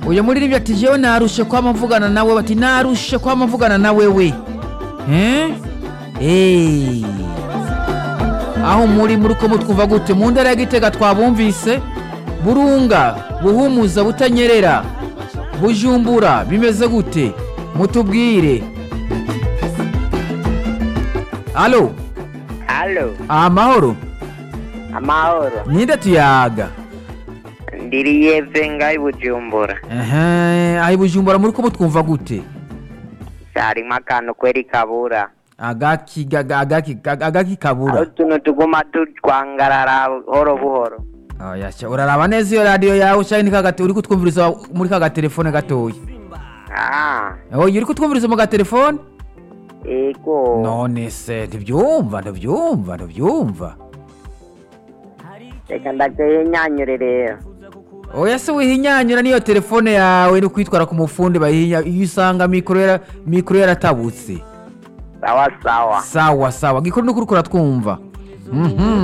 uyu muririmbyi ati jewe narushe kwama mvugana nawe bati narushe kwama mvugana na wewe Eh? Eh. aho muri muri ko mutwumva gute mu ntara ya gitega twabumvise burunga buhumuza butanyerera bujumbura bimeze gute mutubwire alo Halo, amahoro amahoro. ninde tuyaga Ndiriye venga i Bujumbura. ehe aho i bujumbura muri ko mutwumva gute Harimo akantu kweri kabura. agaki gaga- agaki gaga- agaki Aho kabura utuntu tuguma tutwangarara buhoro buhoro. oya sha uraraba neza iyo radiyo yawe cyangwa ni kagate uri kutwumviriza muri ka gatelefone gatoya Ah, oya uri kutwumviriza mu gatelefone ego. none se ntibyumva ntibyumva ntibyumva Reka ndateye nyanyure rero. oya se wihinyanyura n'iyo telefone yawe ni kwitwara ku mufundi bayihinya iyo usanga mikoro yara- mikoro yaratabutse Sawa sawa. sawa sawa gikuru ni ukuri kuratwumva mhm